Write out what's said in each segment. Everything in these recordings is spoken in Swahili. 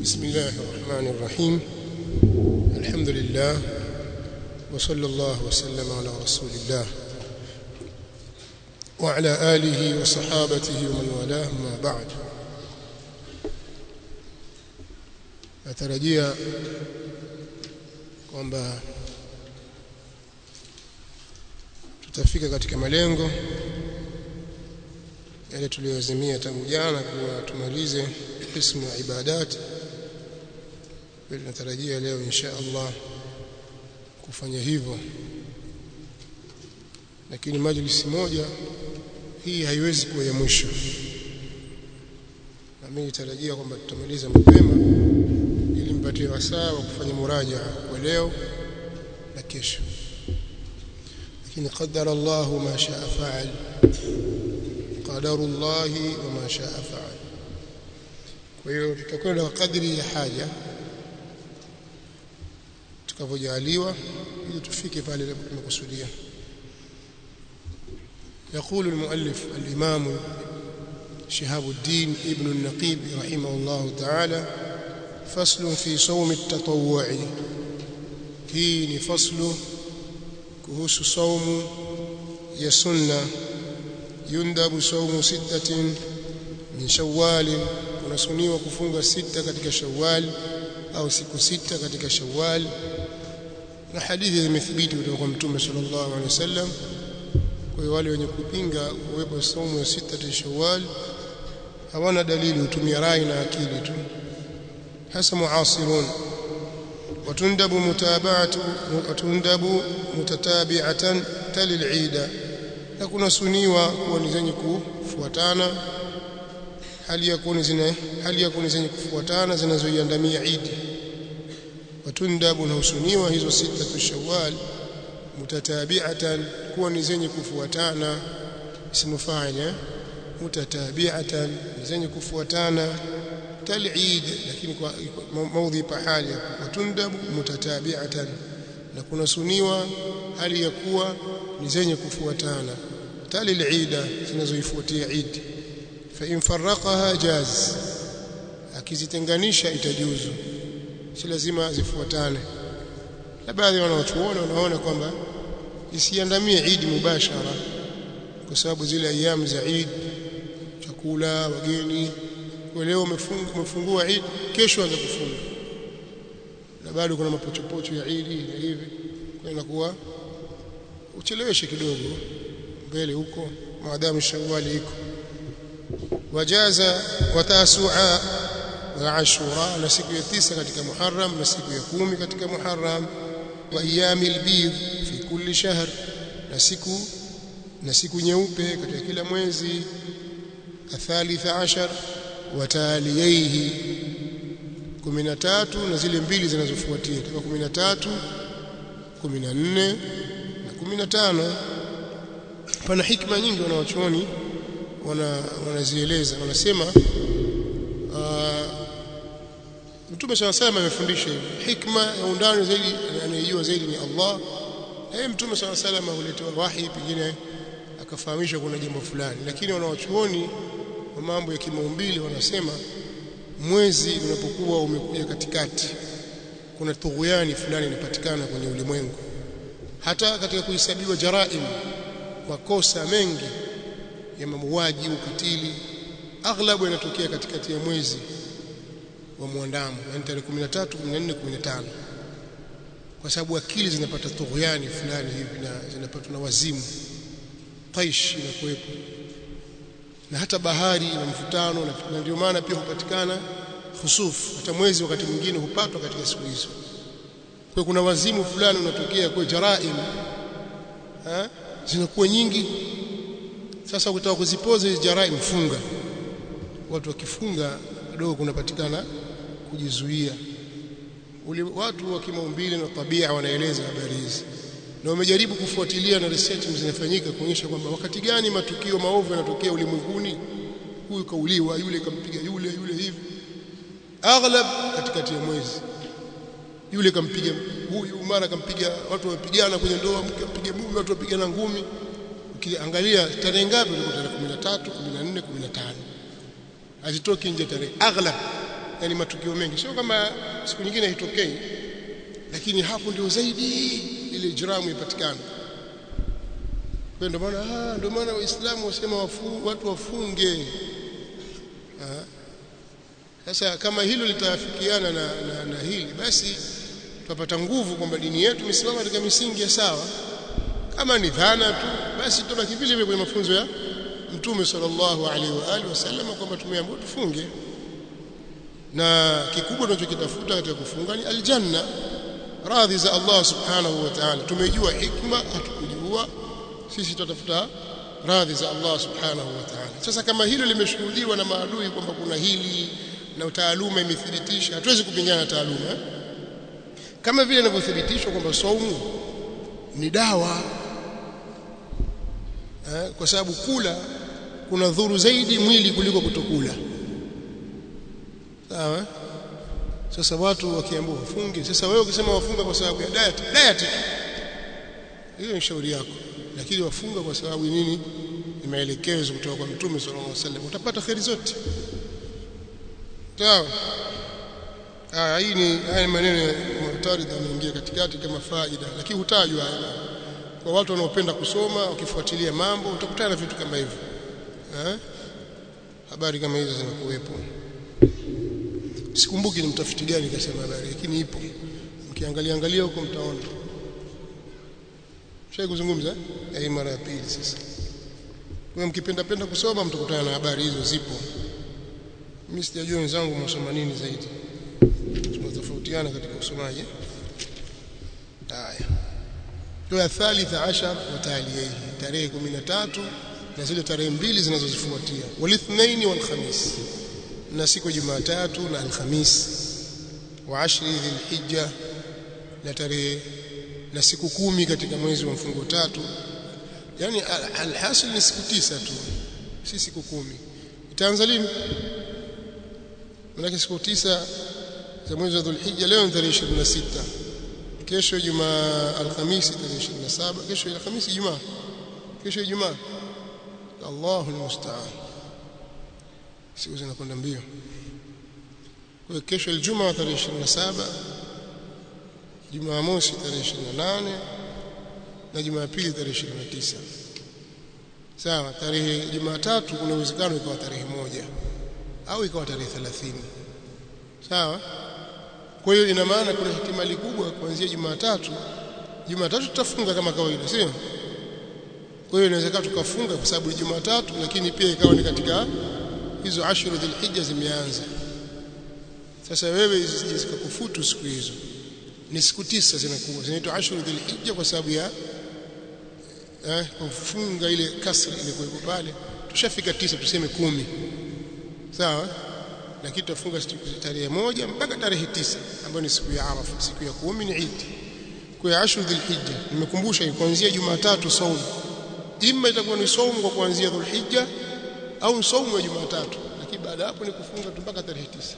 بسم الله الرحمن الرحيم الحمد لله وصلى الله وسلم على رسول الله وعلى آله وصحابته ومن والاه ما بعد natarajia kwamba tutafika katika malengo yale tuliyozimia tangu jana kuwa tumalize qismu ya ibadat tunatarajia leo insha Allah kufanya hivyo lakini majlisi moja hii haiwezi kuwa ya mwisho na mimi nitarajia kwamba tutamaliza mapema ili mpatie wasaa wa kufanya muraja kwa leo na kesho lakini qadara Allah ma shaa faal qadaru Allah wa ma shaa faal kwa hiyo tutakwenda kwa kadri ya haja tukavojaliwa ili tufike pale tumekusudia يقول المؤلف الإمام شهاب الدين ابن النقيب رحمه الله تعالى فصل في صوم التطوع hii ni faslu kuhusu saumu ya sunna yundabu saumu sittatin min shawwal kunasuniwa kufunga sita katika shawwal au siku sita katika shawwal na hadithi zimethibiti kutoka kwa mtume sallallahu alaihi wasallam kwa hiyo wale wenye kupinga uwepo saumu ya sita shawwal hawana dalili hutumia rai na akili tu hasa muasirun وتندب متابعة وتندب متتابعة تل العيد يكون سنيوا kuwa ni zenye kufuatana hali yakuni zina hali yakuni zenye kufuatana zinazoiandamia Eid watundabu na usuniwa hizo sita tu Shawwal mutatabi'atan kuwa ni zenye kufuatana ismu fa'il mutatabi'atan zenye kufuatana tal'id lakini kwa maudhi pahali watundabu mutatabi'atan na kuna suniwa hali ya kuwa ni zenye kufuatana tal'ida zinazoifuatia Eid fa in farraqaha jaz akizitenganisha itajuzu si lazima zifuatane na baadhi wanaochuona wanaona kwamba isiandamie Eid mubashara kwa sababu zile ayamu za Eid chakula wageni kwa leo umefungua Eid kesho anza kufunga na bado kuna mapochopocho ya Eid na hivi kwa inakuwa ucheleweshe kidogo mbele huko maadamu shawali iko wajaza watasua wa ashura na siku ya tisa katika muharram na siku ya kumi katika muharram wa ayamil bidh fi kulli shahr na siku na siku nyeupe katika kila mwezi athalitha ashar wataliyaihi 13 na zile mbili zinazofuatia kama 13 14 na 15 pana hikma nyingi wanawachuoni wana wanazieleza wanasema Mtume sana sana amefundisha hivi hikma ya undani zaidi anayejua zaidi ni Allah na Mtume sana sana huletewa wahi pengine akafahamishwa kuna jambo fulani lakini wanawachuoni wa mambo ya kimaumbile wanasema mwezi unapokuwa umekuja katikati kuna tughuyani fulani inapatikana kwenye ulimwengu hata katika kuhesabiwa jaraim makosa mengi ya mauaji ukatili aghlabu yanatokea katikati ya mwezi wa muandamo yani tarehe 13 14 15 kwa sababu akili zinapata tughuyani fulani hivi na zinapatwa na wazimu qaish inakuwepo na hata bahari ina mvutano na ndio maana pia hupatikana khusuf hata mwezi wakati mwingine hupatwa katika siku hizo kwa kuna wazimu fulani unatokea kwa jaraim eh zinakuwa nyingi sasa ukitaka kuzipoza hizo jaraim funga watu wakifunga kidogo kunapatikana kujizuia ule watu wa kimaumbile na tabia wanaeleza habari hizi na wamejaribu kufuatilia na research zinafanyika kuonyesha kwamba wakati gani matukio maovu yanatokea ulimwenguni huyu kauliwa yule kampiga yule yule hivi aghlab katikati ya mwezi yule kampiga huyu mara kampiga watu wamepigana kwenye ndoa mke ampiga mume watu wapigana ngumi ukiangalia tarehe ngapi ilikuwa tarehe 13 14 15 hazitoki nje tarehe aghlab yani matukio mengi sio kama siku nyingine haitokei lakini hapo ndio zaidi ile ijramu ipatikana kwa ndio maana ah ndio maana waislamu wasema wafu, watu wafunge ah sasa kama hilo litafikiana na, na, na hili basi tutapata nguvu kwamba dini yetu imesimama katika misingi ya sawa kama ni dhana tu basi tutabaki vile vile kwenye mafunzo ya Mtume sallallahu alaihi wa alihi wasallam kwamba tumeambiwa tufunge na kikubwa tunachokitafuta katika kufunga ni aljanna radhi za Allah subhanahu wa ta'ala tumejua hikma hatukujua sisi tutafuta radhi za Allah subhanahu wa ta'ala sasa kama hilo limeshuhudiwa na maadui kwamba kuna hili na taaluma imethibitisha hatuwezi kupingana na taaluma eh? kama vile inavyothibitishwa kwamba saumu ni dawa eh? kwa sababu kula kuna dhuru zaidi mwili kuliko kutokula sawa sasa watu wakiambiwa wafunge sasa wewe ukisema wafunga kwa sababu ya diet diet hiyo ni shauri yako lakini wafunga kwa sababu nini ni maelekezo kutoka kwa mtume sallallahu alaihi wasallam utapata khairi zote sawa ah hii ni haya maneno ya muhtarid yanaingia katikati kama faida lakini hutajwa kwa watu wanaopenda kusoma wakifuatilia mambo utakutana na vitu kama hivyo eh habari kama hizo zinakuwepo sikumbuki ni mtafiti gani kasema habari lakini ipo mkiangalia angalia huko mtaona Shai kuzungumza eh mara ya pili sasa kwa mkipenda penda kusoma mtakutana na habari hizo zipo mimi sijajua wenzangu mnasoma nini zaidi tunatofautiana katika usomaji haya kwa thalitha ashar wa talihi tarehe 13 na zile tarehe mbili zinazozifuatia walithnaini wal khamis na siku Jumatatu na Alhamis wa ashri dhilhijja na tarehe na siku kumi katika mwezi wa mfungo tatu yani alhasil ni siku tisa tu si siku kumi itaanza lini maana siku tisa za mwezi wa dhulhijja leo ni tarehe 26 kesho Jumaa Alhamisi tarehe 27 kesho Alhamisi Jumaa kesho Ijumaa Allahu almusta'an siku zinakwenda mbio kwa kesho Ijumaa tarehe 27 Jumamosi tarehe 28 na Jumapili tarehe 29 sawa tarehe Jumatatu kuna uwezekano ikawa tarehe moja au ikawa tarehe 30 sawa kwa hiyo ina maana kuna ihtimali kubwa kuanzia Jumatatu Jumatatu tutafunga kama kawaida sio kwa hiyo inawezekana tukafunga kwa sababu ni Jumatatu lakini pia ikawa ni katika hizo ashru dhilhijja zimeanza sasa wewe zisije zikakufutu siku hizo ni siku tisa zinakuwa zinaitwa ashru dhilhijja kwa sababu ya eh kufunga ile kasri ile kuwepo pale tushafika tisa tuseme kumi sawa lakini tutafunga tarehe moja mpaka tarehe tisa ambayo ni siku ya Arafa siku ya kumi ni Eid kwa ashru dhilhijja nimekumbusha kuanzia Jumatatu saumu imma itakuwa ni saumu kwa kuanzia dhulhijja au saumu ya Jumatatu lakini baada hapo ni kufunga tu mpaka tarehe tisa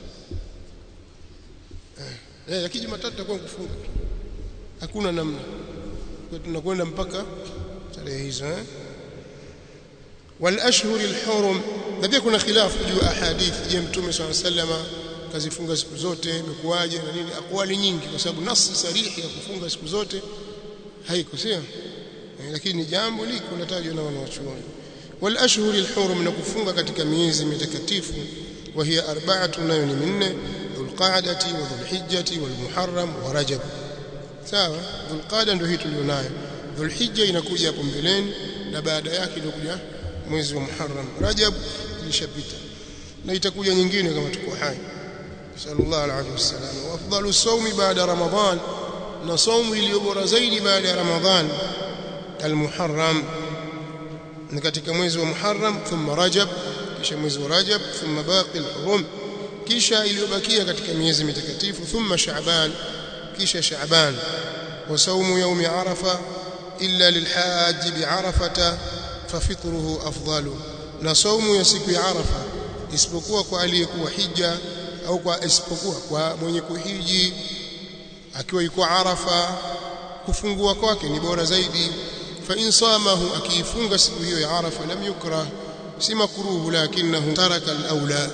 eh, eh lakini Jumatatu itakuwa kufunga hakuna namna kwa tunakwenda mpaka tarehe hizo eh wal ashhur al hurum na pia kuna khilafu juu ahadithi je mtume swalla sallama kazifunga siku zote imekuwaje na nini akwali nyingi kwa sababu nasi sarihi ya kufunga siku zote haiko sio eh, lakini jambo liko natajwa na wanawachuoni wal ashhur al hurum na kufunga katika miezi mitakatifu wa hiya arba'atu nayo ni minne dhulqa'dati wa dhulhijjati wal muharram wa rajab sawa dhulqa'da ndio hii tulionayo dhulhijja inakuja hapo mbeleni na baada yake inakuja mwezi wa muharram rajab ilishapita na itakuja nyingine kama tuko hai sallallahu alaihi wasallam wa afdalu sawmi baada ramadan na saumu iliyo bora zaidi baada ya ramadhan almuharram ni katika mwezi wa muharram thumma rajab kisha mwezi wa rajab thumma baqi alhurum kisha iliyobakia katika miezi mitakatifu thumma sha'ban kisha sha'ban wa saumu yawmi arafa illa lilhajj bi'arafata fafitruhu afdalu na saumu ya siku ya arafa isipokuwa kwa aliyekuwa hija au kwa isipokuwa kwa mwenye kuhiji akiwa yuko arafa kufungua kwake ni bora zaidi fa in samahu akiifunga siku hiyo ya arafa lam yukrah si makruhu lakinahu taraka al-aula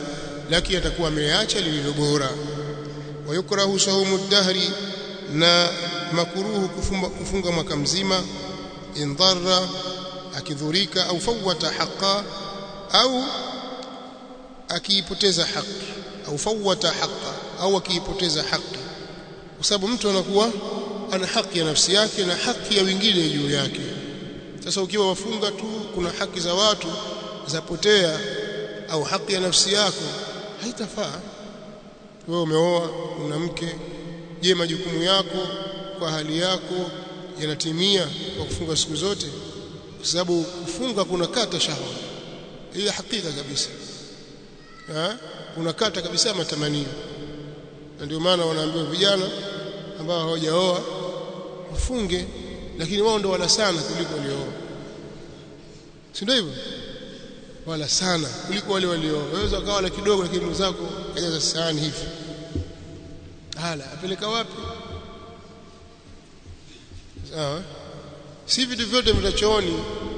lakini atakuwa ameacha lililo bora wayukrahu saumu dahri na makuruhu kufunga, kufunga mwaka mzima indharra akidhurika au fawata haqa au akiipoteza haki au fawata haqa au akiipoteza haki kwa sababu mtu anakuwa ana haki ya nafsi yake na haki ya wengine juu yake sasa ukiwa wafunga tu kuna haki za watu zapotea au haki ya nafsi yako haitafaa wewe umeoa una mke je majukumu yako kwa hali yako yanatimia kwa kufunga siku zote kwa sababu kufunga kuna kata shahwa hii hakika kabisa ha? kuna kata kabisa matamanio na ndio maana wanaambiwa vijana ambao hawajaoa wafunge lakini wao ndo wala sana kuliko waliooa si ndio hivyo wala sana kuliko wale waliooa waweza ukawa wala kidogo lakini mwenzako kajaza sahani hivi hala apeleka wapi sawa si vitu vyote vitachooni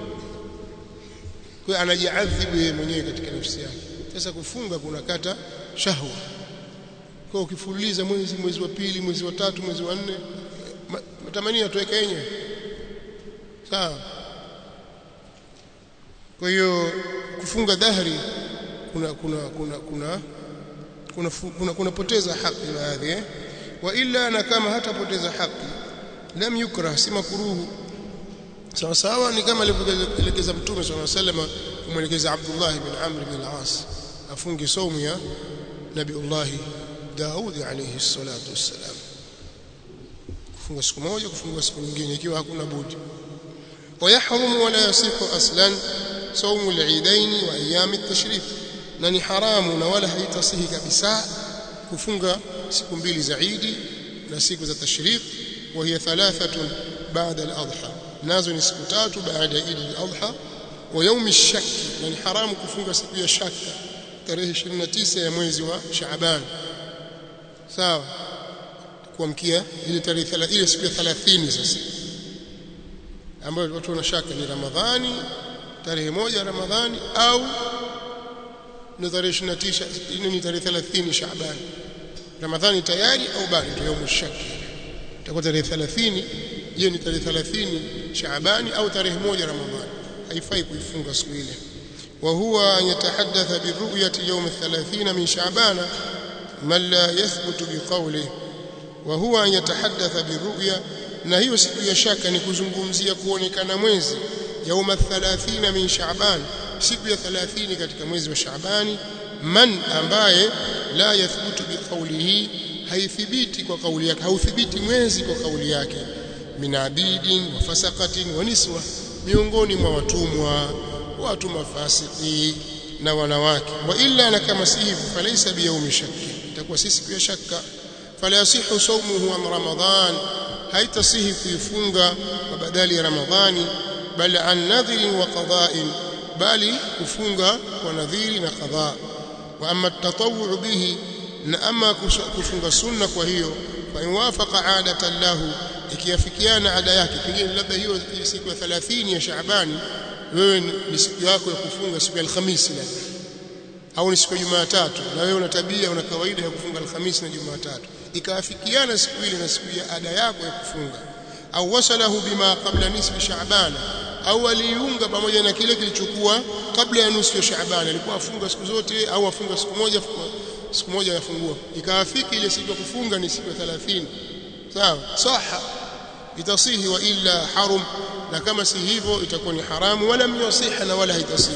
kwa anajiadhibu yeye mwenyewe katika nafsi yake sasa kufunga kunakata shahwa kwa ukifululiza mwezi mwezi wa pili mwezi wa tatu mwezi wa nne matamanio yatoweka yenyewe sawa kwa hiyo kufunga dhahri kuna kuna kuna kuna kuna kuna kunapoteza haki baadhi eh wa illa na kama hatapoteza haki lam yukrah si makruhu sawa sawa ni kama alivyoelekeza mtume swalla sallam kumwelekeza Abdullah ibn Amr ibn al-As afunge saumu ya Nabiullah Daud alayhi salatu wassalam kufunga siku moja kufunga siku nyingine ikiwa hakuna budi ويحرم ولا يصح اصلا صوم العيدين وايام التشريق na ni haramu na wala haitasihi kabisa kufunga siku mbili za Eid na siku za tashriq wa hiya thalathatun ba'da al-adha nazo ni siku tatu baada ya Eid al-adha wa yawm ash-shak na ni haramu kufunga siku ya shaka tarehe 29 ya mwezi wa Shaaban sawa kuamkia ile tarehe ile siku ya 30 sasa ambayo watu wanashaka ni Ramadhani tarehe moja ya Ramadhani au ni tarehe 29 ni tarehe 30 Shaaban Ramadhani tayari au bado ndio yaumu shak itakuwa tarehe 30 je ni tarehe 30 Shaabani au tarehe moja Ramadhani haifai kuifunga siku ile وهو أن يتحدث بالرؤية يوم الثلاثين من شعبان من لا يثبت بقوله وهو أن يتحدث بالرؤية na hiyo siku ya shaka ni kuzungumzia kuonekana mwezi yauma 30 min Shaaban siku ya 30 katika mwezi wa Shaabani man ambaye la yathbutu biqaulihi haithibiti kwa kauli yake hauthibiti mwezi kwa kauli yake min abidin wa fasaqatin wa niswa miongoni mwa watumwa watu mafasiki na wanawake wa illa na kama si hivyo falaisa biyaumi shakki itakuwa si siku ya shaka fala yasihu sawmuhu am ramadhan haitasihi kuifunga kwa badali ya ramadhani bali an nadhirin wa qada'in bali kufunga kwa nadhiri na qada wa amma at-tatawwu bihi na ama kufunga sunna kwa hiyo fa inwafaqa adatan lahu ikiafikiana ada yake pengine labda hiyo siku ya 30 ya Shaabani wewe ni siku yako ya kufunga siku ya Alhamisi labda au ni siku ya Jumatatu na wewe una tabia una kawaida ya kufunga Alhamisi na Jumatatu ikaafikiana siku ile na siku ya ada yako ya kufunga au wasalahu bima qabla nisfi Shaaban au aliunga pamoja na kile kilichokuwa kabla ya nusu ya Shaaban alikuwa afunga siku zote au afunga siku moja siku moja yafungua ikaafiki ile siku ya kufunga ni siku ya 30 sawa saha itasihi wa illa harum na kama si hivyo itakuwa ni haramu wala myasiha na wala haitasihi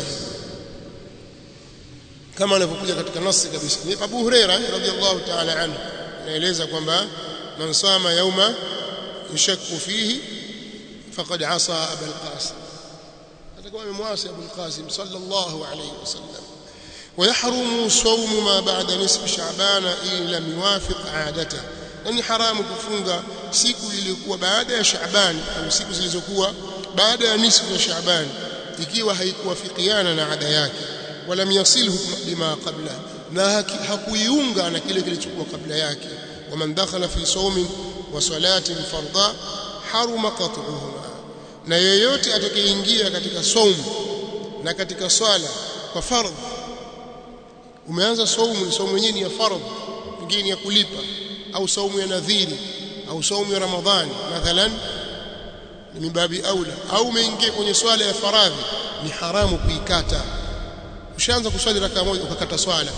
kama anavyokuja katika nasi kabisa ni Abu Huraira radhiallahu ta'ala anhu anaeleza kwamba man sama yauma yushakku fihi faqad asa Abu al-Qasim atakuwa amemwasi Abu al-Qasim sallallahu alayhi wasallam ويحرم صوم ما بعد نصف شعبان إن لم يوافق عادته ni haramu kufunga siku iliyokuwa baada ya Shaaban au siku zilizokuwa baada ya nisfu ya Shaaban ikiwa haikuwafikiana na ada yake wala yasilhu bima qabla na hakuiunga na kile kilichokuwa kabla yake waman dakhala fi sawmin wa salatin farda haruma qat'uhuma na yeyote atakayeingia katika saumu na katika swala kwa fardh umeanza saumu saumu yenyewe ni ya faradhi nyingine ni ya kulipa au saumu ya nadhiri au saumu ya ramadhani mathalan ni mibabi aula au umeingia kwenye swala ya faradhi ni haramu kuikata ushaanza kuswali raka moja ukakata swala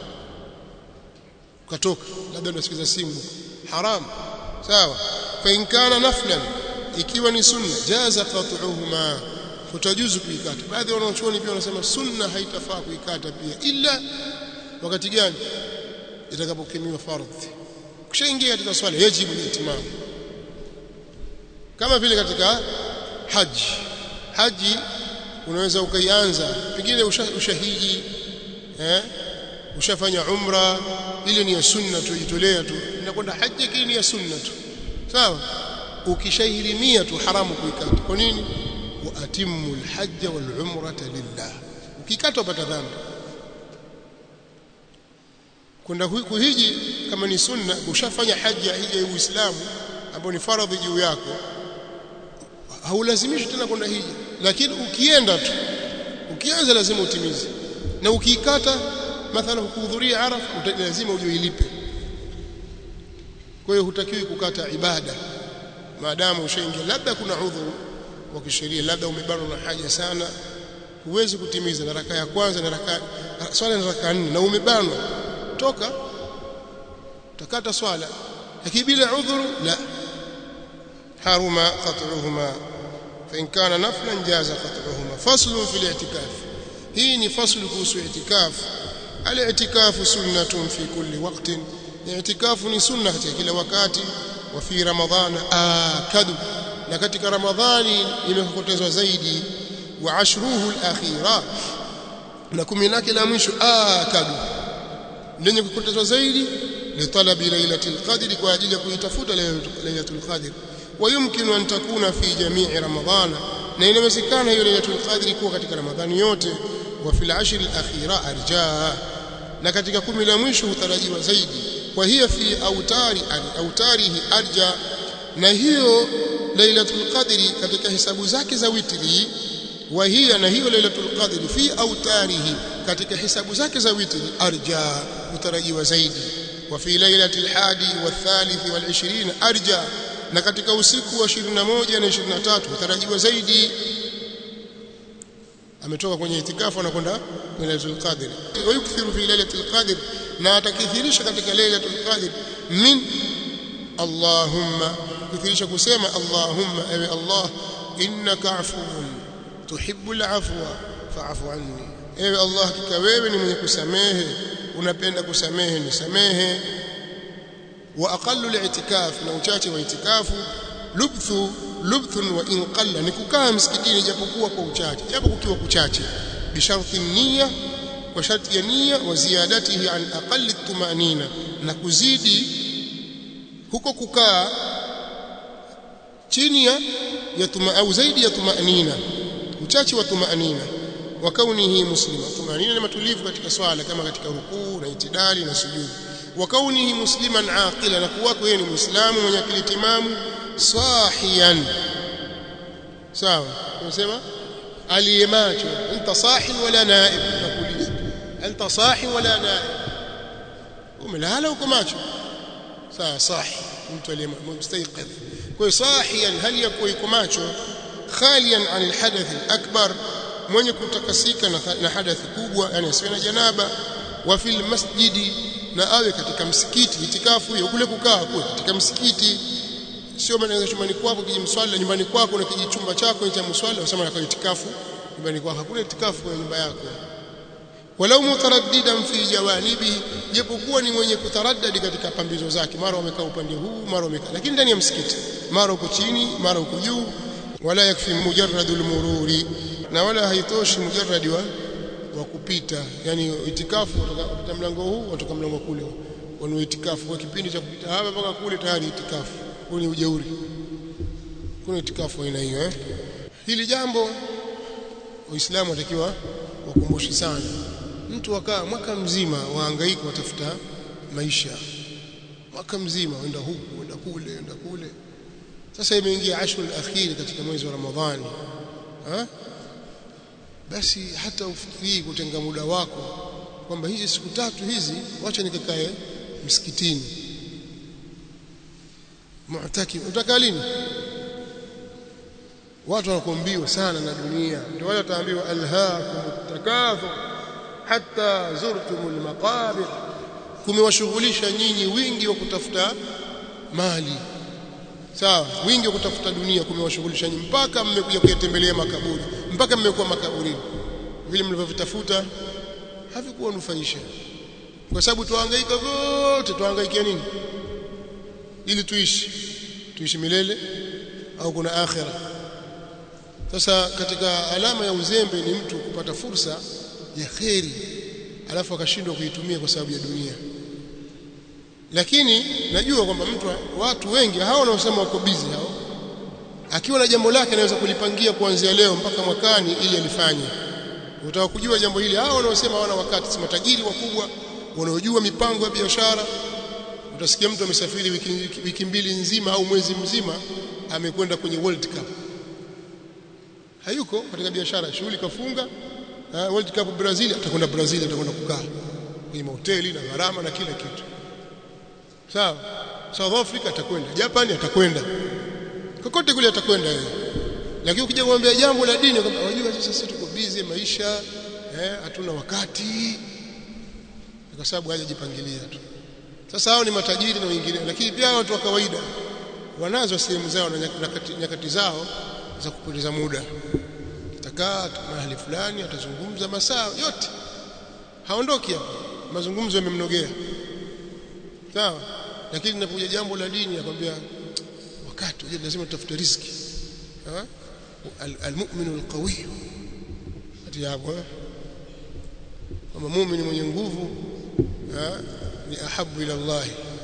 ukatoka labda unasikiza simu haram sawa fa in kana naflan ikiwa ni sunna jaza qat'uhuma futajuzu kuikata baadhi ya wanachuoni pia wanasema sunna haitafaa kuikata pia ila wakati gani itakapokimiwa fardhi kushaingia katika swala yajibu itimam kama vile katika haji haji unaweza ukaianza pengine ushahiji eh ushafanya umra ile ni ya sunna tu jitolea tu inakwenda haji lakini ni ya sunna tu sawa ukishahirimia tu haramu kuikata kwa nini wa atimmu alhajj wal umrata lillah ukikata upata dhambi kwenda kuhiji kama ni sunna ushafanya haji ya hija ya Uislamu ambayo ni faradhi juu yako haulazimishi tena kwenda hija lakini ukienda tu ukianza lazima utimize na ukiikata mathalan kuhudhuria arafa lazima uje uilipe kwa hiyo hutakiwi kukata ibada maadamu ushaingia labda kuna udhuru wa kisheria labda umebanwa na haja sana huwezi kutimiza na raka ya kwanza na raka swala na raka nne na umebanwa toka utakata swala lakini bila udhuru la haruma qat'uhuma fa in kana naflan jaza qat'uhuma faslun fil i'tikaf hii ni faslu kuhusu i'tikaf al-i'tikafu sunnatun fi kulli waqtin i'tikafu ni sunna katika kila wakati wa fi ramadhan akadu na katika ramadhani imekokotezwa zaidi wa ashruhu al-akhira na kumi lake la mwisho akadu lenye kukotezwa zaidi litalabi lailatul qadri kwa ajili ya kuitafuta lailatul qadri ويمكن أن تكون في جميع رمضان na inawezekana hiyo lailatul qadri kuwa katika ramadhani yote wa fil ashr al akhira arja na katika kumi la mwisho hutarajiwa zaidi kwa hiyo fi autari autarihi arja na hiyo lailatul qadri katika hisabu zake za witri wa hiya na hiyo lailatul qadri fi autarihi katika hisabu zake za witri arja hutarajiwa zaidi wa fi lailatul hadi wa thalith wal 20 arja na katika usiku wa 21 na 23 hutarajiwa zaidi ametoka kwenye itikafu anakwenda kwenye Lailatul Qadr wayukthiru fi Lailatul Qadr na atakithirisha katika Lailatul Qadr min Allahumma kithirisha kusema Allahumma ewe Allah innaka afuwun tuhibbul afwa fa'fu anni ewe Allah hakika wewe ni mwenye kusamehe unapenda kusamehe nisamehe wa aqallu al-i'tikaf na uchache wa itikafu lubthu lubthun wa in qalla ni kukaa msikitini japokuwa kwa uchache japo kukiwa kuchache bisharti nia kwa sharti ya nia wa ziyadatihi an aqalli tumanina na kuzidi huko kukaa chini ya ya tuma au zaidi ya tumanina uchache wa tumanina wa kaunihi muslima tumanina ni matulivu katika swala kama katika rukuu na itidali na sujudi wa kaunihi musliman aqila na kuwako yeye ni muislamu mwenye akili timamu sahiyan sawa unasema aliyemacho anta sahi wala naib nakuuliza anta sahi wala naib umelala uko macho sawa sahi mtu aliyemstayqidh kwa sahiyan hali yakuwa iko macho khaliyan an alhadath alakbar mwenye kutakasika na hadathi kubwa yani asiwe na janaba wa fil masjidi na awe katika msikiti itikafu hiyo kule kukaa kule katika msikiti sio maana chumbani kwako kijimswali nyumbani kwako na kijichumba chako cha mswali unasema na itikafu nyumbani kwako hakuna itikafu kwenye nyumba yako walau mutaraddidan fi jawanibi japokuwa ni mwenye kutaraddadi katika pambizo zake mara umekaa upande huu mara umekaa lakini ndani ya msikiti mara uko chini mara uko juu wala yakfi mujarradul mururi na wala haitoshi mujarradi wa wa kupita yani itikafu kutoka mlango huu kutoka mlango kule wana itikafu kwa kipindi cha kupita hapa mpaka kule tayari itikafu huu ni ujeuri kuna itikafu aina hiyo eh hili jambo waislamu watakiwa wakumbushi sana mtu wakaa mwaka mzima wahangaika watafuta maisha mwaka mzima wenda huku wenda kule wenda kule sasa imeingia ashru al-akhir katika mwezi wa Ramadhani ha? basi hata ufikiri kutenga muda wako kwamba hizi siku tatu hizi wacha nikakae msikitini mu'takif utakaa lini watu wanakuambiwa sana na dunia ndio wale wataambiwa alhaakum takathur hatta zurtumul maqabir kumewashughulisha nyinyi wingi wa kutafuta mali sawa wingi wa kutafuta dunia kumewashughulisha nyinyi mpaka mmekuja kuyatembelea makaburi mpaka mmekuwa makaburini vile mlivyovitafuta havikuwa nufaisha kwa sababu tuhangaika wote tuhangaikia nini ili tuishi tuishi milele au kuna akhira sasa katika alama ya uzembe ni mtu kupata fursa ya kheri alafu akashindwa kuitumia kwa sababu ya dunia lakini najua kwamba mtu watu wengi hao wanaosema wako busy hao akiwa na jambo lake anaweza kulipangia kuanzia leo mpaka mwakani ili alifanye utaka kujua jambo hili hao wanaosema hawana wakati si matajiri wakubwa wanaojua mipango ya biashara utasikia mtu amesafiri wiki, wiki mbili nzima au mwezi mzima amekwenda kwenye World Cup hayuko katika biashara shughuli kafunga uh, World Cup Brazil atakwenda Brazil atakwenda kukaa kwenye mahoteli na gharama na kila kitu sawa South Africa atakwenda Japan atakwenda kokote kule atakwenda yeye lakini ukija kumwambia jambo la dini kwamba unajua sasa sisi tuko busy maisha eh hatuna wakati kwa sababu hajajipangilia tu sasa hao ni matajiri na wengine lakini pia watu wa kawaida wanazo sehemu zao na nyakati, nyakati zao za kupoteza muda atakaa mahali fulani atazungumza masaa yote haondoki hapo mazungumzo yamemnogea sawa lakini linapokuja jambo la dini akwambia wakati unajua lazima tutafute riziki almu'minu alqawi ati hapo kama muumini mwenye nguvu ni ahabu ila Allah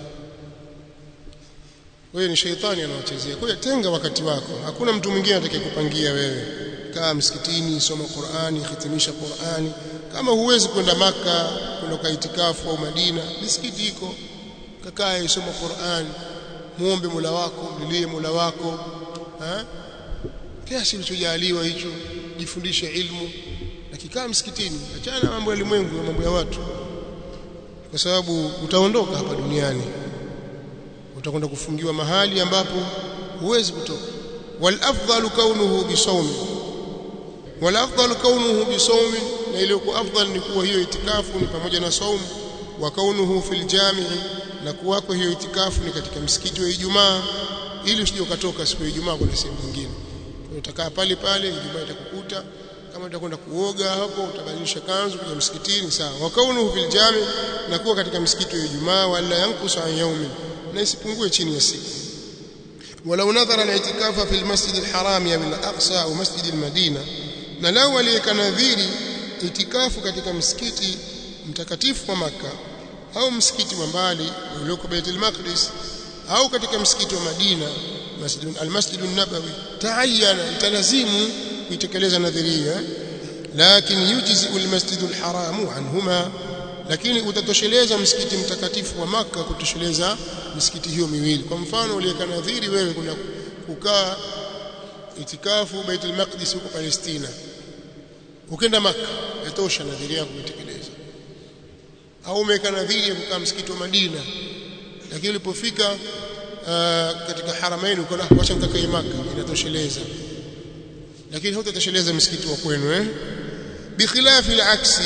wewe ni sheitani anawachezea kwa hiyo tenga wakati wako hakuna mtu mwingine atakayekupangia wewe kaa msikitini soma Qur'ani hitimisha Qur'ani kama huwezi kwenda maka kwenda kwa itikafu au Madina misikiti iko kakae soma Qur'ani muombe Mola wako mlilie Mola wako ha? kiasi ulichojaliwa hicho jifundishe ilmu na kikaa msikitini achana na mambo ya ulimwengu na mambo ya watu kwa sababu utaondoka hapa duniani utakwenda kufungiwa mahali ambapo huwezi kutoka wal afdalu kaunuhu bisawmi wal afdalu kaunuhu bisawmi na ile kwa afdal ni kuwa hiyo itikafu ni pamoja na saumu wa kaunuhu fil jami'i na kuwako hiyo itikafu ni katika msikiti wa Ijumaa ili usije ukatoka siku ya Ijumaa kwenda sehemu nyingine utakaa pale pale Ijumaa itakukuta kama utakwenda kuoga hapo utabadilisha kanzu kuja msikitini sawa wa kaunuhu fil jami na kuwa katika msikiti wa Ijumaa wala yankusu an yaumin na isipungue chini ya siku walau nadhara na itikafa fil masjid alharam ya min aqsa au masjid almadina na lau aliyeka nadhiri itikafu katika msikiti mtakatifu wa maka au msikiti wa mbali ulioko Baitul Maqdis au katika msikiti wa Madina masjid almasjid an-nabawi taayana italazimu kuitekeleza nadhiria lakini yujzi almasjid alharam anhuma lakini utatosheleza msikiti mtakatifu wa maka kutosheleza misikiti hiyo miwili kwa mfano uliyeka nadhiri wewe kuna kukaa itikafu Baitul Maqdis huko Palestina ukenda maka yatosha nadhiri yako kuitekeleza au umeweka nadhiri ya kukaa msikiti wa Madina lakini ulipofika uh, katika haramaini ukaona wacha nikakae maka inatosheleza lakini hutatosheleza msikiti wa kwenu eh bikhilafi al-aksi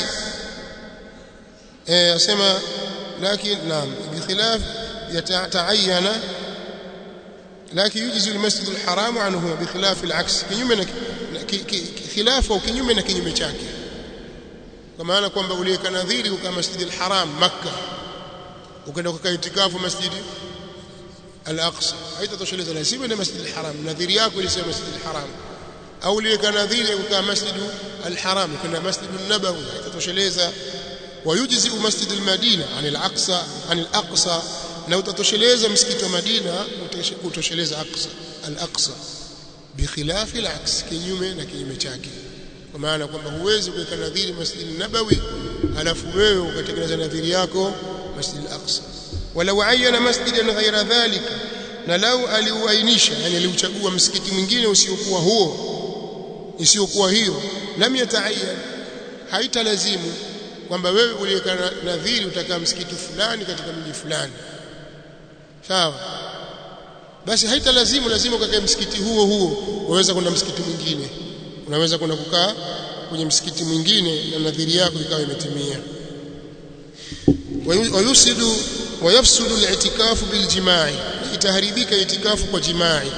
eh asema lakini naam bikhilaf yata'ayyana لكن يجزي المسجد الحرام عنه بخلاف العكس kinyume na khilafu au kinyume na kinyume chake kwa maana kwamba uliweka nadhiri uka masjid al-haram makkah ukaenda kukaa itikafu masjid al-aqsa haitatosheleza lazima ni masjid al-haram nadhiri yako ilisema masjid al-haram au uliweka nadhiri uka masjid al-haram ukaenda masjid an-nabawi haitatosheleza ويجزئ مسجد المدينة عن الأقصى عن الأقصى na utatosheleza msikiti wa Madina utosheleza Aqsa al-Aqsa bikhilafi al-aks kinyume na kinyume chake kwa maana kwamba huwezi kuweka nadhiri Masjid Nabawi alafu wewe ukatekeleza nadhiri yako Masjid al-Aqsa walau ayyana masjidan ghayra dhalika na lau aliuainisha yani aliuchagua msikiti mwingine usiokuwa huo isiyokuwa hiyo lam yataayyan haitalazimu kwamba wewe uliweka nadhiri utakaa msikiti fulani katika mji fulani sawa basi haitalazimu lazima ukakae msikiti huo huo waweza kwenda msikiti mwingine unaweza kwenda kukaa kwenye msikiti mwingine na nadhiri yako ikawa imetimia wayusidu wayafsudu al-i'tikafu biljimai itaharibika itikafu kwa jimai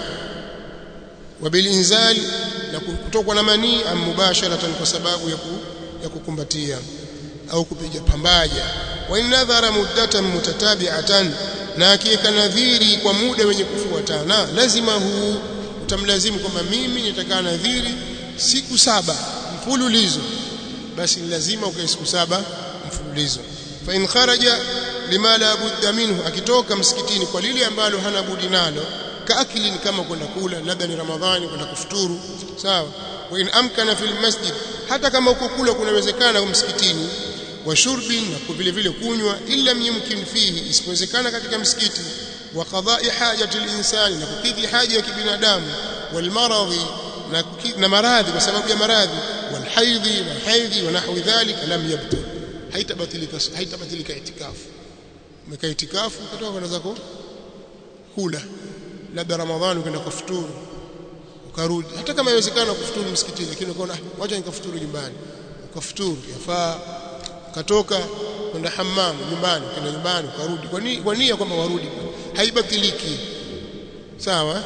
wabilinzal na kutokwa na manii am mubasharatan kwa sababu ya, ku, ya kukumbatia au kupiga pambaja wa in nadhara muddatan mutatabi'atan na akiweka nadhiri kwa muda wenye kufuatana lazima huu utamlazimu kwamba mimi nitakaa nadhiri siku saba mfululizo basi lazima ukae siku saba mfululizo fa in kharaja lima la budda minhu akitoka msikitini kwa lile ambalo hana budi nalo kaakili ni kama kwenda kula labda ni ramadhani kwenda kufuturu sawa wa in amkana fil masjid hata kama uko kula kunawezekana msikitini wa shurbi na vile vile kunywa illa yumkin fihi isipowezekana katika msikiti wa qada'i hajati al-insani na kukidhi haja ya kibinadamu wal maradhi na, na maradhi kwa sababu ya maradhi wal haidhi na haidhi wa nahwi dhalika lam yabtul haitabatilika haitabatilika itikafu umekaa itikafu ukatoka kwenda zako kula labda ramadhani ukaenda kufuturu ukarudi hata kama inawezekana kufuturu msikitini lakini ukaona wacha nikafuturu nyumbani ukafuturu yafaa ukatoka kwenda hammam nyumbani kwenda nyumbani ukarudi kwa nini kwa nia kwamba warudi haibatiliki sawa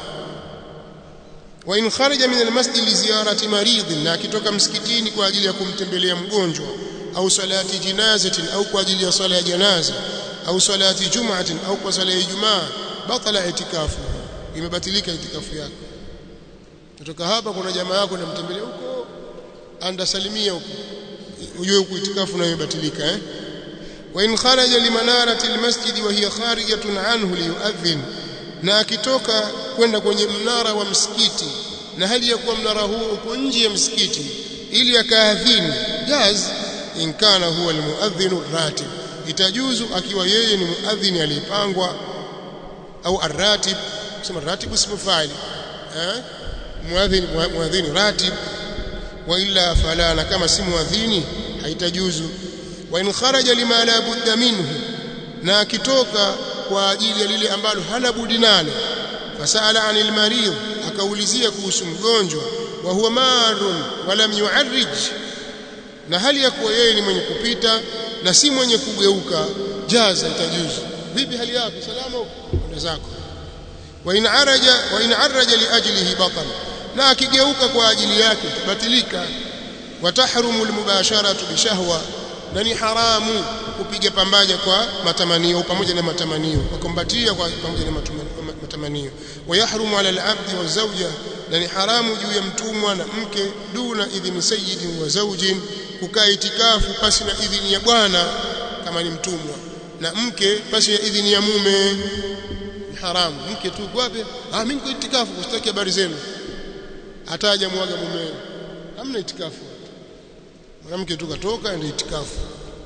wa in kharaja min almasjid li ziyarati marid na akitoka msikitini kwa ajili ya kumtembelea mgonjwa au salati jinazatin au kwa ajili ya swala ya janaza au salati jum'atin au kwa swala ya ijumaa batala itikafu imebatilika itikafu yako kutoka hapa kuna jamaa yako namtembelea huko andasalimia huko ujue huko itikafu nayo imebatilika eh wa in kharaja limanarati almasjid wa hiya kharijatun anhu liyuadhin na akitoka kwenda kwenye mnara wa msikiti na hali ya kuwa mnara huo uko nje ya msikiti ili akaadhini jaz in kana huwa almuadhdhin ratib itajuzu akiwa yeye ni muadhini aliyepangwa au arratib sema ratib ismu fa'il eh muadhini muadhini ratib wa illa fala na kama si muadhini haitajuzu wa in kharaja lima la budda minhu na akitoka kwa ajili ya lile ambalo hana budi nalo fasala anil marid akaulizia kuhusu mgonjwa wa huwa marun walam yu'arrij na hali ya kuwa yeye ni mwenye kupita na si mwenye kugeuka jaza itajuzu vipi hali yako salama kwenda zako wa in araja wa in araja li ajlihi batal na akigeuka kwa ajili yake tabatilika wa tahrumu almubasharatu bishahwa na ni haramu kupiga pambaja kwa matamanio pamoja na matamanio kukumbatia kwa pamoja na matamanio wayahrumu ala al-abdi wa zawja na ni haramu juu ya mtumwa na mke duna idhini sayyidin wa zawjin kukaa itikafu pasi na idhini ya bwana kama ni mtumwa na mke pasi ya idhini ya mume ni haramu mke tu kwape ah mimi niko itikafu kusitaki habari zenu ataja mwaga mume hamna itikafu mwanamke tu katoka ndio itikafu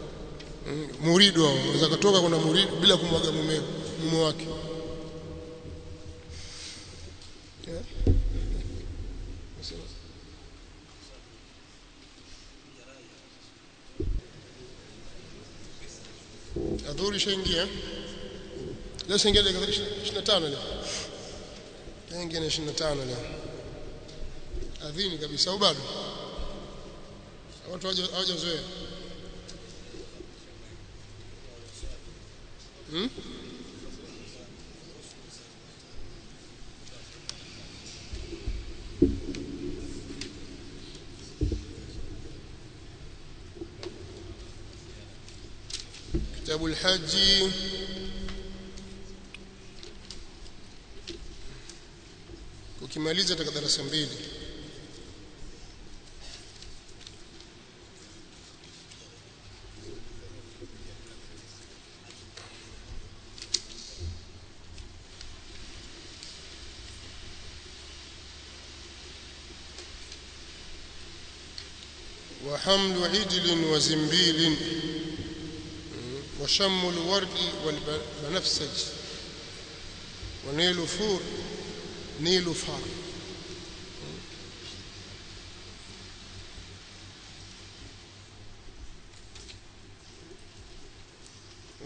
muridu wao unaweza kutoka kuna muridu bila kumwaga mume mume wake adhuri shaingia leo shaingia dakika 25 leo shaingia 25 leo adhini kabisa au bado watu hawajazoea hmm? kitabu alhaji ukimaliza katika darasa mbili وحمل عجل وزنبيل وشم الورد والبنفسج ونيل فور نيل فار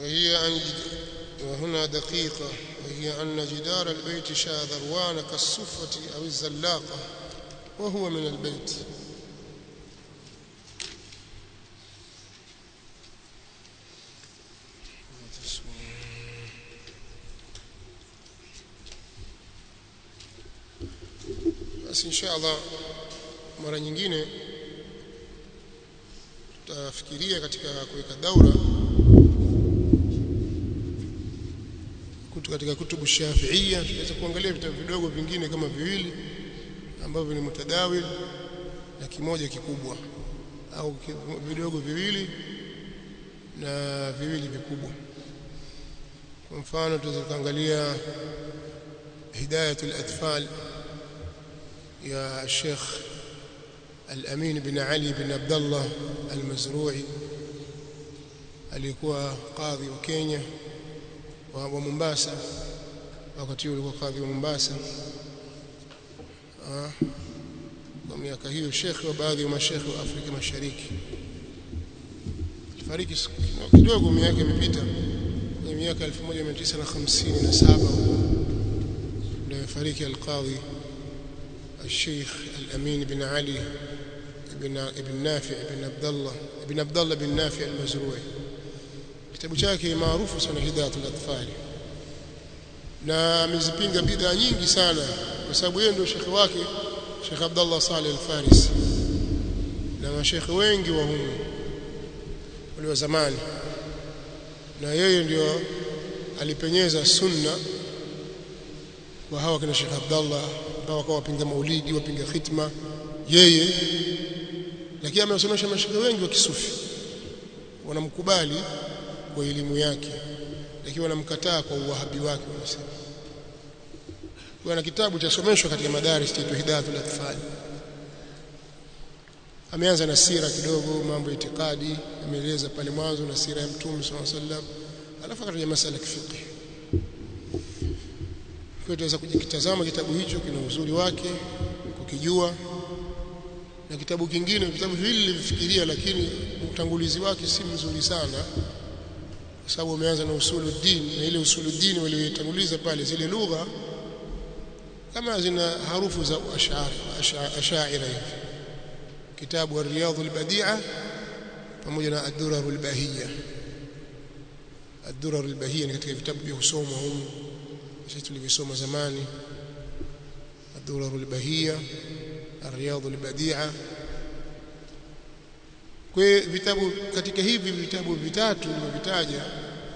وهي أن وهنا دقيقة وهي أن جدار البيت شاذروان كالصفة أو الزلاقة وهو من البيت basi insha Allah mara nyingine tutafikiria katika kuweka daura kutu katika kutubu shafiia tutaweza kuangalia vitabu vidogo vingine kama viwili ambavyo ni mutadawil na kimoja kikubwa au vidogo viwili na viwili vikubwa kwa mfano tunaweza kuangalia hidayatul atfal يا الشيخ الأمين بن علي بن عبد الله المزروعي alikuwa kadhi wa Kenya wa, wa Mombasa wakati huo alikuwa kadhi wa Mombasa ah kwa miaka hiyo shekhi wa baadhi ya mashekhi wa Afrika Mashariki alifariki kidogo miaka imepita kwenye miaka 1957 ndio amefariki al-Qadhi الشيخ الأمين بن علي بن ابن نافع بن عبد الله ابن عبد الله بن نافع المزروعي kitabu chake maarufu sana hidayatul atfal na amezipinga bid'a nyingi sana kwa sababu yeye ndio shekhi wake Sheikh Abdullah Saleh Al-Faris na mashekhi wengi wa humu wale wa zamani na yeye ndio alipenyeza sunna kwa hawa kina Sheikh Abdullah ambao wakawa wapinga maulidi wapinga khitma yeye lakini amewasomesha mashekhe wengi wa kisufi wanamkubali kwa elimu yake lakini wanamkataa kwa uwahabi wake wanasema kuna kitabu cha someshwa katika madaris chaitwa hidayatul atfal ameanza na sira kidogo mambo ya itikadi ameeleza pale mwanzo na sira ya mtume sallallahu alaihi wasallam alafu akataja masala ya fiqh kwa tunaweza kujikitazama kitabu hicho kina uzuri wake kukijua na kitabu kingine vitabu viwili nilivifikiria lakini utangulizi wake si mzuri sana kwa sababu umeanza na usuluddin na ile usuluddin walioitanguliza pale zile lugha kama zina harufu za ashaira hivi kitabu ar-riyadh al-badi'a pamoja na ad-durar al-bahiyya ad-durar al-bahiyya ni katika vitabu vya kusomwa humu sisi tulivisoma zamani ad-durar al-bahiyya ar-riyadh al-badi'a kwa vitabu katika hivi vitabu vitatu nilivyovitaja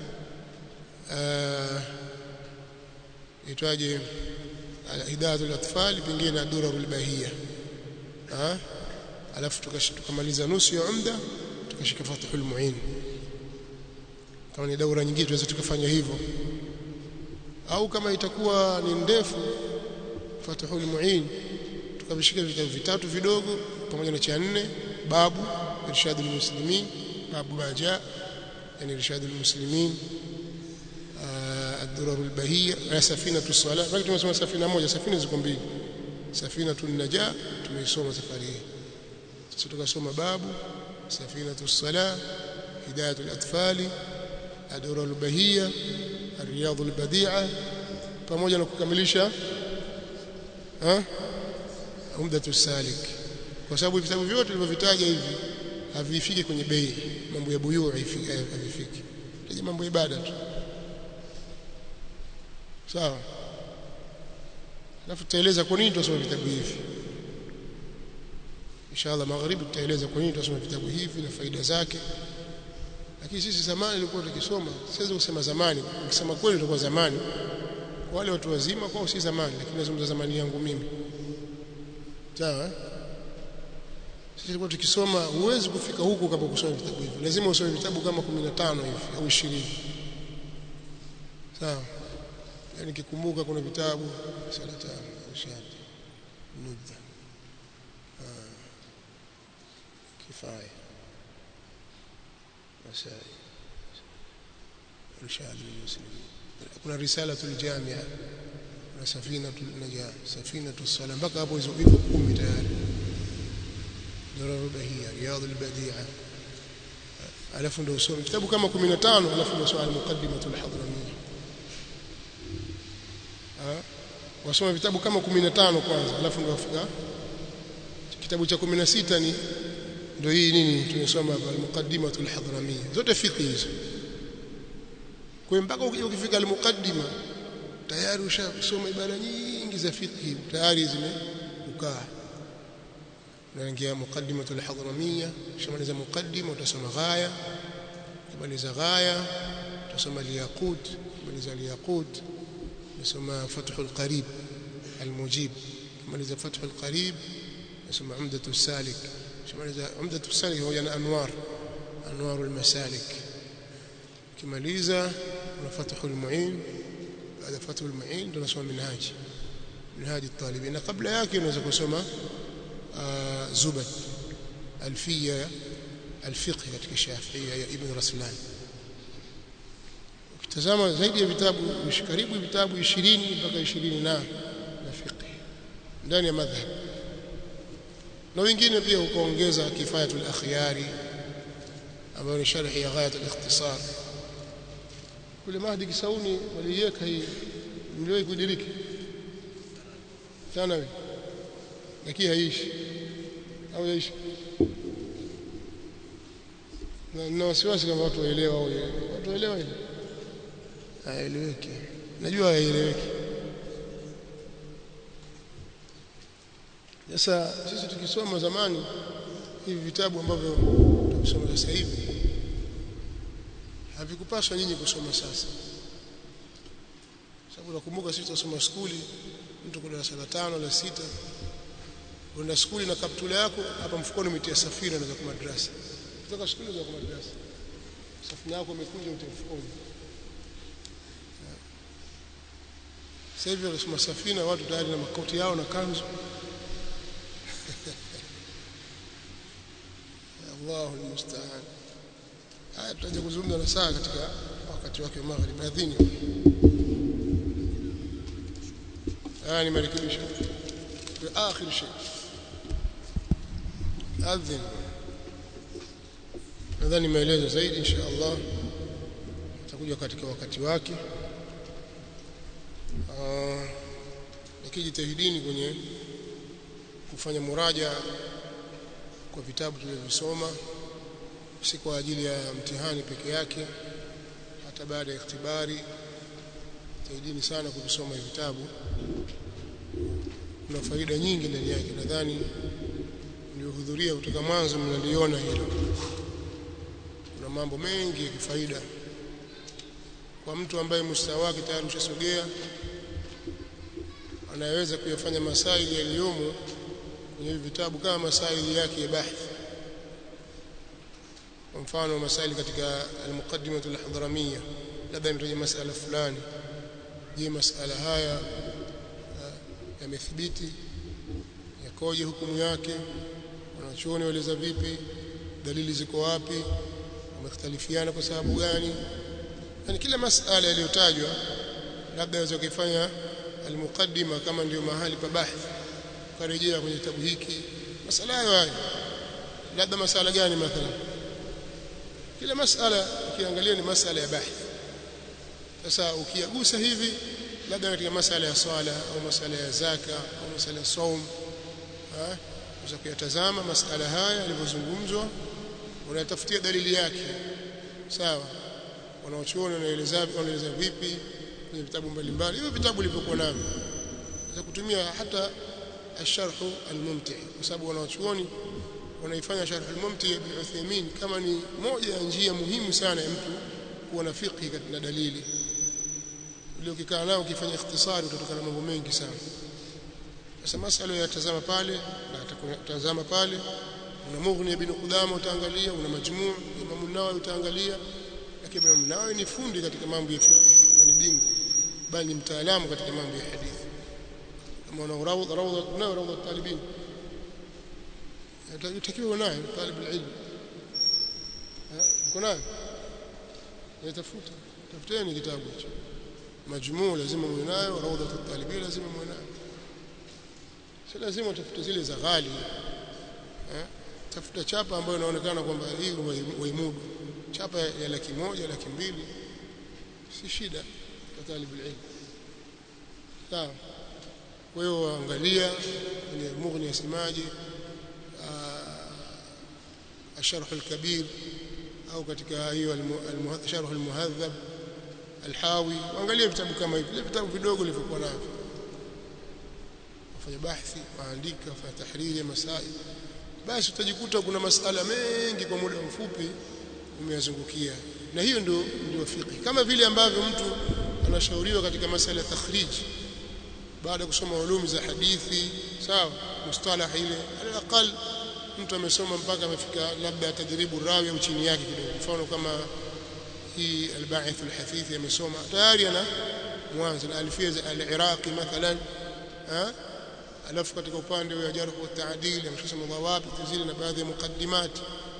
itwaje hidayatul atfal pengine na durarul bahia ah alafu tukamaliza nusu ya umda tukashika fathul muin kama ni daura nyingine tunaweza tukafanya hivyo au kama itakuwa ni ndefu fathul muin tukavishika vitabu vitatu vidogo pamoja na cha nne babu irshadul muslimin babu baja yani irshadul muslimin الدرر البهية سفينة الصلاة bali tumesoma safina moja safina ziko mbili safinatu najaa tumeisoma safari hii sasa tukasoma babu safinatu salah hidayatu al-atfali adura al-bahiyya ar-riyad al-badi'a pamoja na kukamilisha ha umdatu salik kwa sababu vitabu vyote tulivyovitaja hivi havifiki kwenye bei mambo ya buyuu havifiki taji mambo ya ibada tu sawa alafu tutaeleza kwa nini tunasoma vitabu hivi inshallah magharibi tutaeleza kwa nini tunasoma vitabu hivi na faida zake lakini sisi zamani ilikuwa tukisoma siwezi kusema zamani ukisema kweli ilikuwa zamani kwa wale watu wazima kwao si zamani lakini nazungumza zamani yangu mimi sawa sisi tulikuwa tukisoma huwezi kufika huku kama kusoma vitabu hivi lazima usome vitabu kama 15 hivi au 20 sawa yani kikumbuka kuna vitabu salata irshad nudda kifaya masai irshad lilmuslimin kuna risalatul jamia na safinatul najah safinatus sala mpaka hapo hizo hivyo 10 tayari ضرر البهية رياض البديعة alafu ndio usome vitabu kama 15 alafu ndio usome al-muqaddimatul hadramiyya wasome vitabu kama 15 kwanza alafu ndio wafika kitabu cha 16 ni ndio hii nini tumesoma hapa al-muqaddimatul hadramiyya zote fiqh hizo kwa mpaka ukifika al-muqaddima tayari ushasoma ibara nyingi za fiqh tayari zimeukaa unaingia muqaddimatul hadramiyya shamaliza muqaddima utasoma ghaya kumaliza ghaya utasoma al-yaqut kumaliza al-yaqut utasoma fathul qarib al-mujib kumaliza fathul qarib utasoma umdatu salik shamaliza umdatu salik huwa na anwar anwar al-masalik kimaliza una fathul muin baada fathul muin tunasoma minhaj minhaj at-talibin na kabla yake unaweza kusoma زبد ألفية الفقه katika Shafiia ya Ibn Raslan ukitazama zaidi ya vitabu karibu vitabu 20 mpaka 20 na na fiqh ndani ya madhhab na wengine pia ukaongeza kifayatul akhyari ambayo ni sharhi ya ghayat al-ikhtisar kule Mahdi Kisauni waliweka hii ndio kudiriki sana wewe lakini haishi au yaishi na na wasiwasi kama watu waelewa au watu waelewa ile haeleweki najua haieleweki sasa sisi tukisoma zamani hivi vitabu ambavyo tukisoma sasa hivi havikupaswa nyinyi kusoma sasa sababu nakumbuka sisi tunasoma skuli mtu kwa darasa la tano la sita unaenda skuli na kaptula yako hapa mfukoni umetia safina unaweza kwa madrasa kutoka skuli unaweza kwa madrasa safina yako imekunja utie mfukoni sasa hivi wanasoma safina watu tayari na makoti yao na kanzu Allahu almusta'an haya tutaje kuzungumza na saa katika wakati wake wa maghrib adhini haya ni marekebisho آخر شيء أذن nadhani maelezo zaidi insha Allah itakuja katika wakati wake nikijitahidini kwenye kufanya muraja kwa vitabu tulivyovisoma si kwa ajili ya mtihani peke yake hata baada ya ikhtibari tahidini sana kuvisoma hivi vitabu kuna faida nyingi ndani yake nadhani mliohudhuria kutoka mwanzo mnaliona hilo kuna mambo mengi ya kifaida kwa mtu ambaye mustawa wake tayari ushasogea anaweza kuyafanya masaili yaliyomo kwenye vitabu kama masaili yake ya bahthi kwa mfano masaili katika al-muqaddimah al-hadramiyya labda imetaja masala fulani je masala haya yamethibiti yakoje hukumu yake wanachuoni waeleza vipi dalili ziko wapi wamekhtalifiana kwa sababu gani yani kila masala yaliyotajwa labda aweza kufanya almuqaddima kama ndio mahali pa bahthi karejea kwenye kitabu hiki masala hayo hayo labda masala gani mathalan kila masala ukiangalia ni masala ya bahthi sasa ukiyagusa hivi labda katika masala ya swala au masala ya zaka au masala ya saum unaweza kuyatazama masala haya yalivyozungumzwa unatafutia dalili yake sawa wanaochuoni wanaeleza wanaeleza vipi kwenye vitabu mbalimbali hivyo vitabu vilivyokuwa navyo za kutumia hata الشرح الممتع kwa sababu wanaochuoni wanaifanya sharh al-mumti ibn Uthaymeen kama ni moja ya njia muhimu sana ya mtu kuwa na fiqh katika dalili ile ukikaa nao ukifanya ikhtisari utatokana mambo mengi sana sasa masala yatazama pale na atakutazama pale una mughni ibn Qudama utaangalia una majmuu Imam Nawawi utaangalia lakini Imam Nawawi ni fundi katika mambo ya fiqh ni bingwa bali ni mtaalamu katika mambo ya hadithi kama una rawda rawda una rawda talibin yatakiwa nayo talib alilm uko nayo yatafuta tafuteni kitabu hicho majmuu lazima muwe nayo rawda talibin lazima muwe nayo si lazima utafute zile za ghali eh tafuta chapa ambayo inaonekana kwamba hii waimudu chapa ya laki moja laki mbili si shida kwa talib ilm sawa kwa hiyo angalia kwenye mughni yasemaje الشرح الكبير au katika hiyo sharh almuhadhab alhawi angalia vitabu kama hivi vitabu vidogo vilivyokuwa navyo wafanya bahthi waandika wafanya tahriri ya masail basi utajikuta kuna masala mengi kwa muda mfupi umeyazungukia na hiyo ndio ndio fiqh kama vile ambavyo mtu anashauriwa katika masala ya takhrij baada ya kusoma ulumi za hadithi sawa mustalah ile alaqal mtu amesoma mpaka amefika labda tadribu rawi au chini yake kidogo mfano kama hii al-ba'ith al-hafithi amesoma tayari ana mwanzo na alfia al-iraqi mathalan ha alafu katika upande wa jarh wa ta'dil ameshasoma dhawabit zile na baadhi ya muqaddimat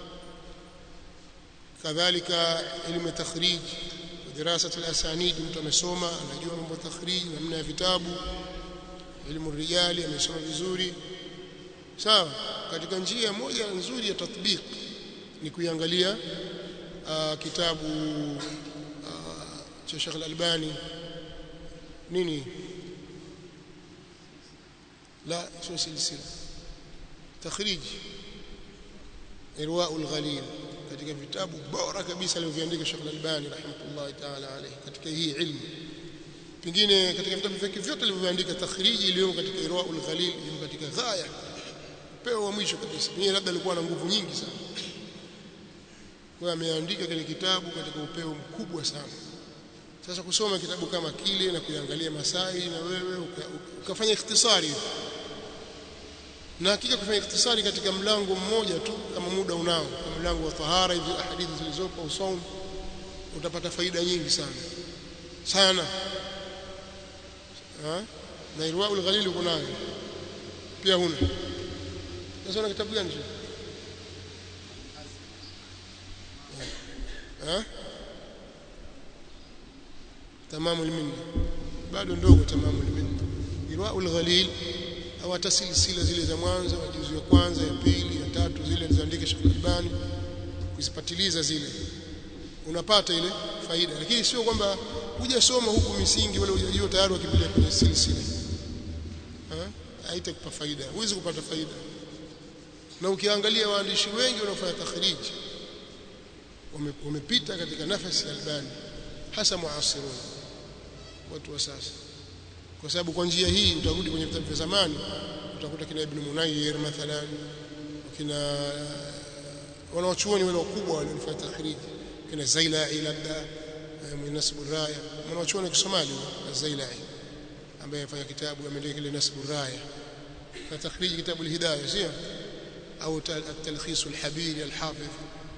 kadhalika ilmu takhrij دراسه الاسانيد mtu amesoma anajua mambo ya takhrij namna ya vitabu ilmu rijali amesoma vizuri sawa katika njia moja nzuri ya tatbiq ni kuiangalia kitabu cha Sheikh Al-Albani nini la sio silsila takhrij irwaul ghalil katika vitabu bora kabisa alivyoandika Sheikh Al-Albani rahimahullah ta'ala alayhi katika hii ilmu pengine katika vitabu vyake vyote alivyoandika takhriji iliyo katika irwaul ghalil iliyo katika ghaya upeo wa mwisho kabisa yeye labda alikuwa na nguvu nyingi sana kwa ameandika kile kitabu katika upeo mkubwa sana sasa kusoma kitabu kama kile na kuangalia masai na wewe ukafanya ikhtisari na hakika kufanya ikhtisari katika mlango mmoja tu kama muda unao kama mlango wa tahara hizi hadithi zilizopo usaum utapata faida nyingi sana sana ha? na irwaul ghalil uko nayo pia huna sasa una kitabu gani ha tamamu alminna bado ndogo tamamu alminna irwaul ghalil au hata silsila zile za mwanzo juzu ya kwanza ya pili ya tatu zile alizoandika Sheikh Albani kuzipatiliza zile unapata ile faida lakini sio kwamba hujasoma huku misingi wala hujajua tayari wakipeleka kwenye silsila haitakupa faida huwezi kupata faida na ukiangalia waandishi wengi wanaofanya takhrij wamepita katika nafasi ya Albani hasa muasirun watu wa sasa kwa sababu kwa njia hii utarudi kwenye vitabu vya zamani utakuta kina Ibn Munayyir mathalan kina wanaochuoni wale wakubwa waliofanya takhrij kina Zailai labda Nasbu Raya wanaochuoni wa Kisomali Zailai ambaye afanya kitabu ameandika kile Nasbu Raya na takhrij kitabu al-Hidayah sio au at-talkhis al-Habiri al-Hafidh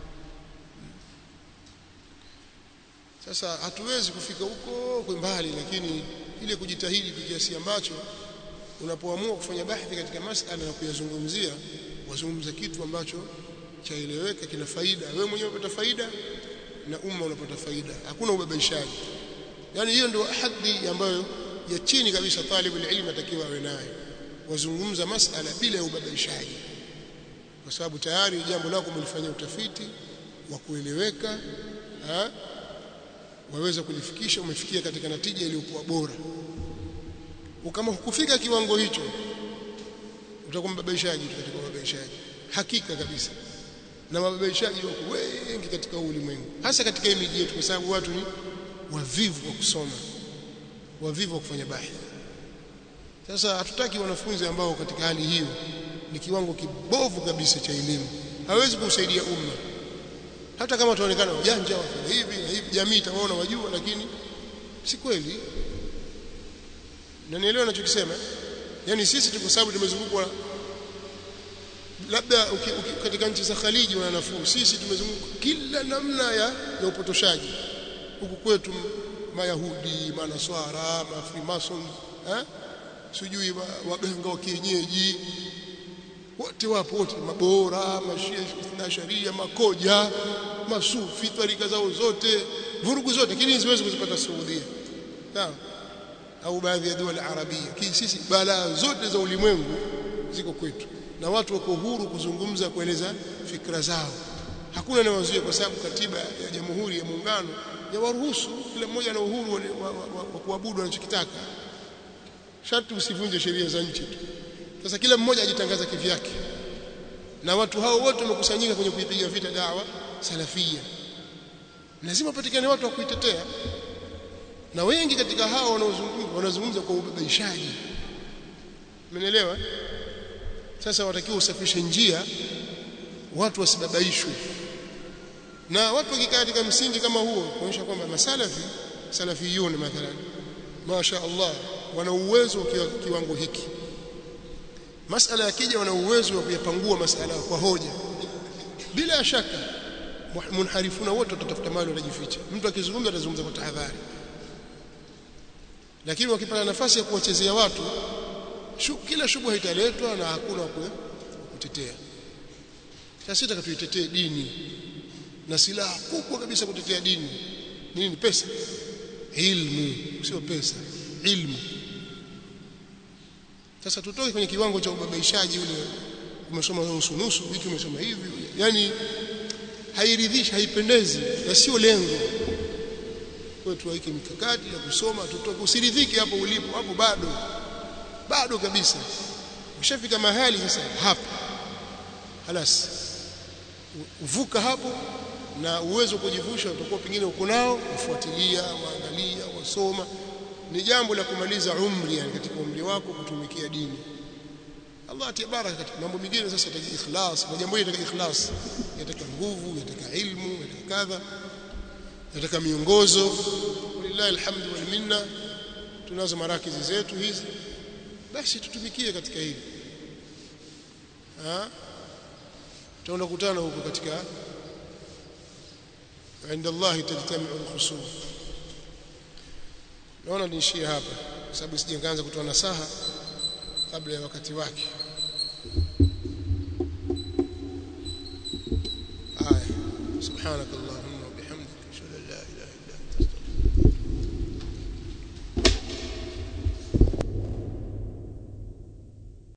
sasa hatuwezi kufika huko kwa mbali lakini ile kujitahidi kiasi ambacho unapoamua kufanya bahthi katika masala na kuyazungumzia wazungumza kitu ambacho chaeleweka kina faida wewe mwenyewe unapata faida na umma unapata faida hakuna ubabaishaji yani hiyo ndio hadhi ambayo ya chini kabisa talibu ilmu atakiwa awe nayo wazungumza masala bila ya ubabaishaji kwa sababu tayari jambo lako umelifanyia utafiti wa kueleweka waweza kulifikisha umefikia katika natija iliyokuwa bora kama hukufika kiwango hicho utakuwa mbabaishaji katika mababaishaji hakika kabisa na mababaishaji wako wengi katika ulimwengu hasa katika hii miji yetu kwa sababu watu ni wavivu wa kusoma wavivu wa kufanya bahthi sasa hatutaki wanafunzi ambao katika hali hiyo ni kiwango kibovu kabisa cha elimu hawezi kusaidia umma hata kama tuonekana ujanja wafanya hivi na hivi jamii itawaona wajua lakini si kweli na nielewa ninachokisema yani sisi tu kwa sababu tumezungukwa labda uki, uki, katika nchi za Khaliji wana nafuu sisi tumezunguka kila namna ya, ya upotoshaji huku kwetu mayahudi manaswara mafrimason eh sijui waganga wa kienyeji wote wapo wote mabora mashia na sharia makoja masufi tarika zao zote vurugu zote lakini siwezi kuzipata Saudia sawa au baadhi ya dola arabia kii sisi balaa zote za ulimwengu ziko kwetu na watu wako huru kuzungumza kueleza fikra zao hakuna anayewazuia kwa sababu katiba ya Jamhuri ya Muungano ya waruhusu kila mmoja ana uhuru wa, wa, wa, wa, wa kuabudu anachokitaka sharti usivunje sheria za nchi tu sasa kila mmoja ajitangaza kivyake na watu hao wote wamekusanyika kwenye kuipiga vita dawa salafia lazima patikane watu wa kuitetea na wengi katika hao wanaozungumza wanazungumza kwa ubabaishaji umeelewa sasa watakiwa usafishe njia watu wasibabaishwe na watu wakikaa katika msingi kama huo kuonyesha kwamba masalafi salafiyun mathalan masha Allah wana uwezo wa kiwango hiki masala yakija wana uwezo wa kuyapangua masala kwa hoja bila shaka munharifuna wote watatafuta mali watajificha mtu akizungumza atazungumza kwa tahadhari lakini wakipata nafasi ya kuwachezea watu shu, kila shubha italetwa na hakuna kutetea sasa sitaka tuitetee dini na silaha kubwa kabisa kutetea dini nini pesa ilmu sio pesa ilmu sasa tutoke kwenye kiwango cha ubabaishaji ule umesoma nusu nusu wiki umesoma hivi yani hairidhishi haipendezi na sio lengo kwa tuweke mikakati ya kusoma tutoke usiridhike hapo ulipo hapo bado bado kabisa ushafika mahali sasa hapa halas uvuka hapo na uwezo wa kujivusha utakuwa pengine uko nao ufuatilia waangalia wasoma ni jambo la kumaliza umri yani katika umri wako kutumikia dini Allah atie baraka katika mambo mengine sasa yataka ikhlas na jambo hili yataka ikhlas yataka nguvu yataka ilmu yataka kadha yataka miongozo lillahi alhamdu wal minna tunazo marakizi zetu hizi basi tutumikie katika hili ah tutaenda kukutana huko katika عند الله تجتمع الخصوم naona niishie hapa kwa sababu sije nikaanza kutoa nasaha kabla ya wakati wake haya subhanakallahumma